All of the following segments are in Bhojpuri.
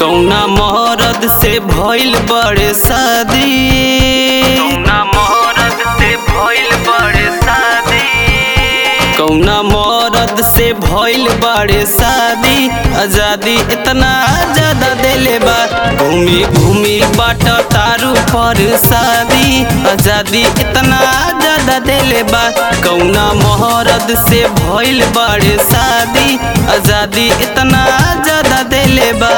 कौना मरद से भइल बड़े शादी कौना मरद से भइल बड़े शादी कौना मरद से भइल बड़े शादी आजादी इतना ज्यादा देले बा घूमी घूमी बाट तारू पर शादी आजादी इतना ज्यादा देले बा कौना मरद से भइल बड़े शादी आजादी इतना ज्यादा देले बा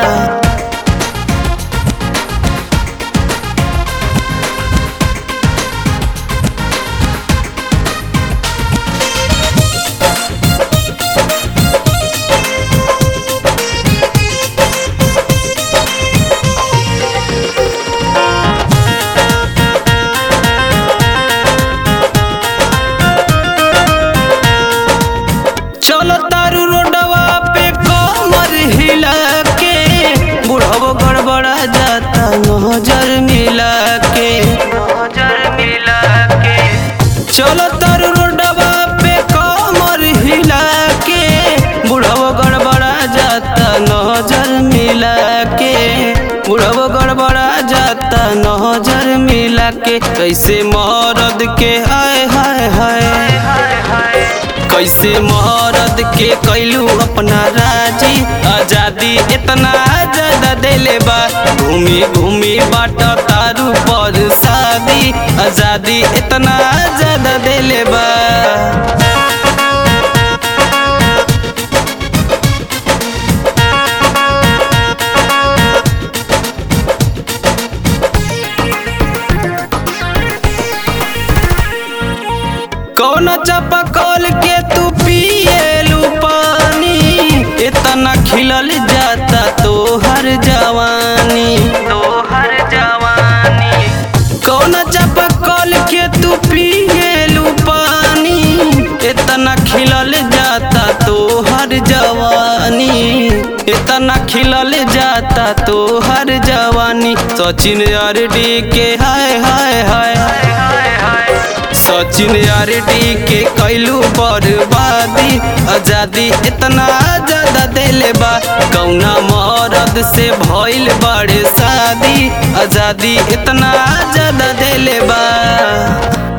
चलो तारू रोडवा पे कमर हिला के बुढ़ावो गड़बड़ा जाता नजर मिला के नजर मिला के चलो तारू रोडवा पे कमर हिला के बुढ़ावो गड़बड़ा जाता नजर मिला के बुढ़ावो गड़बड़ा जाता नजर मिला के कैसे मरद के हाय हाय हाय कैसे मरद के कैलू अपना राजी आजादी इतना ज्यादा देले बा घूमी घूमी बाट तारू पर शादी आजादी इतना ज्यादा देले बा कौन चापा कल के तू पिएलू पानी इतना खिलल जाता तोहर जवानी तोहर जवानी कौन चापा कल के तू पिएलू पानी इतना खिलल जाता तोहर जवानी इतना खिलल जाता तोहर जवानी सचिन अरडी के हाय हाय हाय सचिन आरडी के कैलू बर्बादी आजादी इतना ज्यादा देले बा कौना मरद से भइल बड़े शादी आजादी इतना ज्यादा देले बा